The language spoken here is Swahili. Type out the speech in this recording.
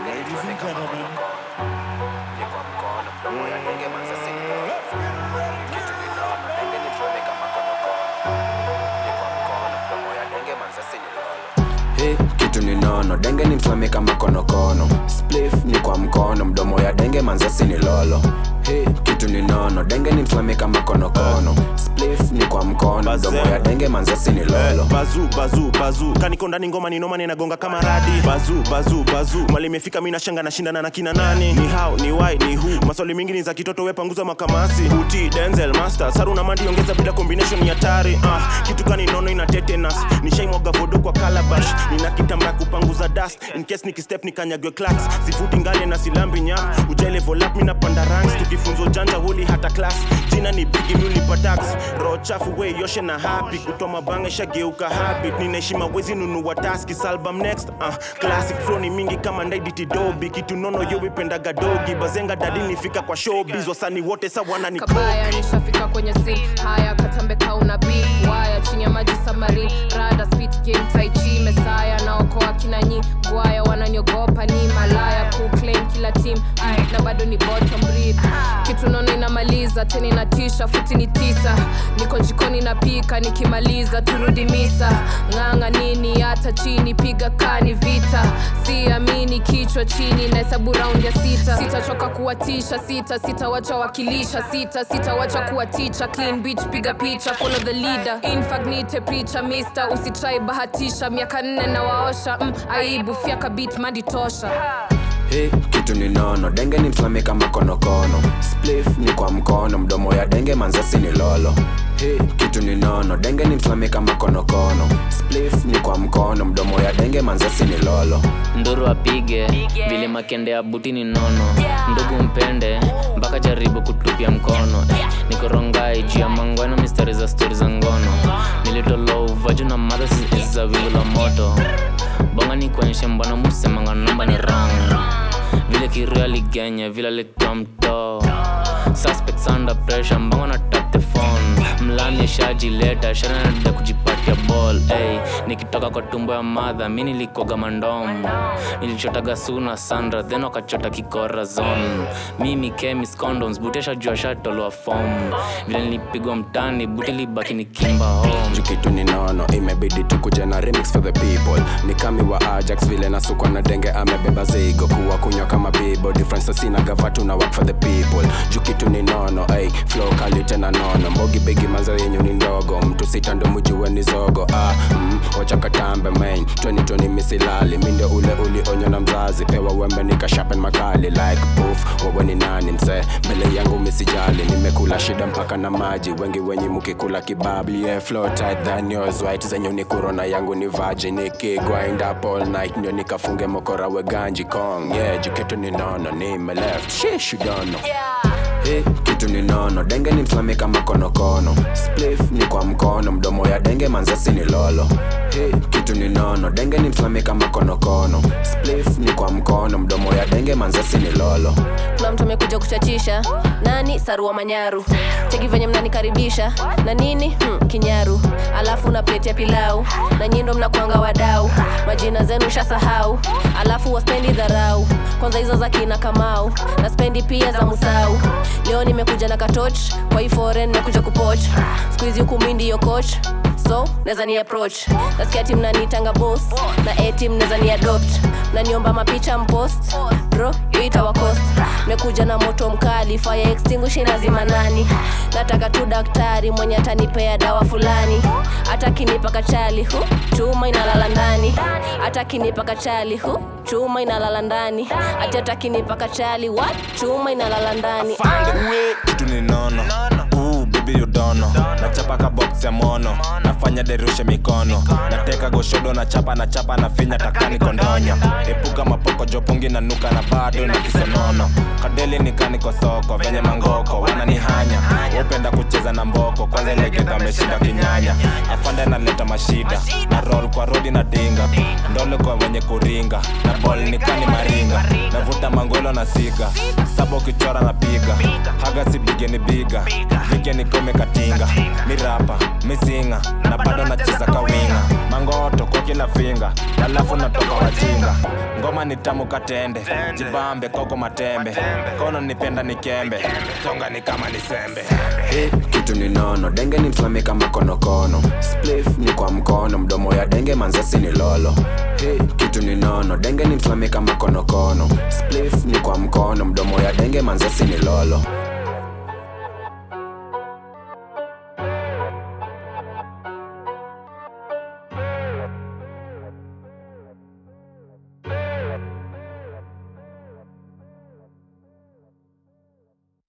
Ladies and gentlemen, ni kwa mkono mdomo ya denge manza sinilolo kitu ninaona denge nichome kama konokono ni kwa mkono mdomo ya denge manza sinilolo Hey, kitu ni nono denge ni mfame kama konokono splif ni kwa mkono mdomo ya denge manzasi ni lolo Hey, kitu ni nono denge ni mfame kama konokono splif ni kwa mkono mdomo ya denge manzasi ni lolo bazu bazu bazu kaniko ndani ngoma ni noma ninagonga kama radi bazu bazu bazu mali imefika mi nashanga nashindana na kina nani ni how ni why ni who maswali mingi ni za kitoto we panguza makamasi uti denzel master saru na mandi ongeza bila combination ni hatari ah, kitu kani nono ina tetanus nishaimwaga vodo kwa calabash nina kitamba ya kupanguza dust in case nikistep nikanyagwe clacks sifuti ngale na silambi nyap ujai level up mi napanda ranks tukifunzo janja huli hata class jina ni bigi mulipa tax roho chafu we yoshe na happy kutoa mabanga shageuka habit ninaheshima wezi nunua taski salbum next uh, classic flow ni mingi kama ndaiditi dobi kitu nono yo wipendaga dogi bazenga dalili nifika kwa showbiz wasani wote sawana ni kabaya nishafika kwenye sin haya katambe kauna beef waya chini ya maji samarin rada spit game tai chi mesaya naokoa kina nyi gwaya wananiogopa ni malaya kuclaim kila team mm, na bado ni bottom breed kitu nono inamaliza tena inatisha futi ni tisa niko jikoni napika nikimaliza turudi misa ng'anga nini hata chini piga kani vita siamini kichwa chini na hesabu raundi ya sita sitachoka kuwatisha sita sitawacha wakilisha sita sitawacha kuwa ticha clean beach piga picha follow the leader infagnite picha mister usitrai bahatisha miaka nne na waosha mm, aibu fyaka bit madi tosha Hey, kitu ni nono denge ni mfame kama konokono splif ni kwa mkono mdomo ya denge manzasi ni lolo Hey, kitu ni nono denge ni mfame kama konokono splif ni kwa mkono mdomo ya denge manzasi ni lolo nduru apige vile makende ya buti ni nono ndugu mpende mpaka jaribu kutupia mkono eh, nikorongai juu ya mangwano mistari za stori za ngono nilitolo uvaju na madha za wingu la moto bonga ni kuonyesha mbona musemanga namba ni rang vile kiria ligenya vile alikuwa mtoo suspects under pressure mbongo na tap the phone mlani shajileta shanada kujipatia ball hey, nikitoka kwa tumbo ya madha mi nilikoga mandom nilichotaga suna sandra then wakachota kikora zone mimi chemis condoms butesha jua shatoloa fom vile nilipigwa mtani buti libaki nikimba home juu kitu ni nono imebidi tukuja na remix for the people ni kami wa ajax vile nasukwa na denge amebeba zigo kuwa kunywa kama bibo difference sina gavatu na work for the people juu kitu ni nono ay flow kali tena nono mbogi bigi maza yenyu ni ndogo mtu sita ndo mjue ni zogo ah, mm, wacha katambe main 2020 misilali minde ule ulionywa na mzazi pewa wembe nikashapen makali like poof wewe ni nani mse mbele yangu misijali nimekula shida mpaka na maji wengi wenye mukikula kibabli yeah, flow tight than yours white zenyu ni corona yangu ni virgin nikigwind up all night ndio nikafunge mokora weganji kong yeah jiketu ni nono nime left shish you don't know Hey, kitu ni nono denge ni mfame kama konokono splif ni kwa mkono mdomo ya denge manzasi ni lolo Hey, kitu ni nono denge ni mfame kama konokono splif ni kwa mkono mdomo ya denge manzasi ni lolo kuna mtu amekuja kuchachisha nani sarua manyaru cheki venye mnanikaribisha na nini hmm, kinyaru alafu na pleti ya pilau na nyindo mnakwanga wadau majina zenu shasahau alafu waspendi dharau kwanza hizo za kina kamau na spendi pia za musau leo nimekuja na katoch kwa hii foreign nimekuja kupoch skuizi huku mi ndiyo coach so naweza ni approach nasikia tim nanitanga boss na etim naweza ni adopt naniomba mapicha mpost bro yoita cost mekuja na moto mkali fire extinguisher lazima nani nataka tu daktari mwenye atanipea dawa fulani hata kinipa kachali hu chuma inalala ndani hata kinipa kachali hu chuma inalala ndani ati hata kinipa kachali what chuma inalala ndani Uwe, kitu ni nono Ooh, baby you don't know nachapa ka box ya mono nafanya derushe mikono nateka goshodo na chapa na chapa na finya takani kondonya epuka mapoko jopungi na nuka na bado na kisonono kadeli nikani kwa soko venye mangoko wananihanya upenda kucheza na mboko kwanza ilegeta ameshinda kinyanya afande naleta mashida na roll kwa rodi na dinga ndole kwa wenye kuringa na bol nikani maringa navuta mangolo na siga saba ukichora na piga haga si bige ni biga vike nikome katinga mirapa misinga na bado nacheza kawinga mangoto kwa kila finga alafu natoka wajinga ngoma ni tamu katende jibambe koko matembe kono nipenda nikembe songa ni kama nisembe Hey, kitu ni nono denge ni mslami kama konokono splif ni kwa mkono mdomo ya denge manzasi ni lolo hey, kitu ni nono denge ni mslami kama konokono splif ni kwa mkono mdomo ya denge manzasi ni lolo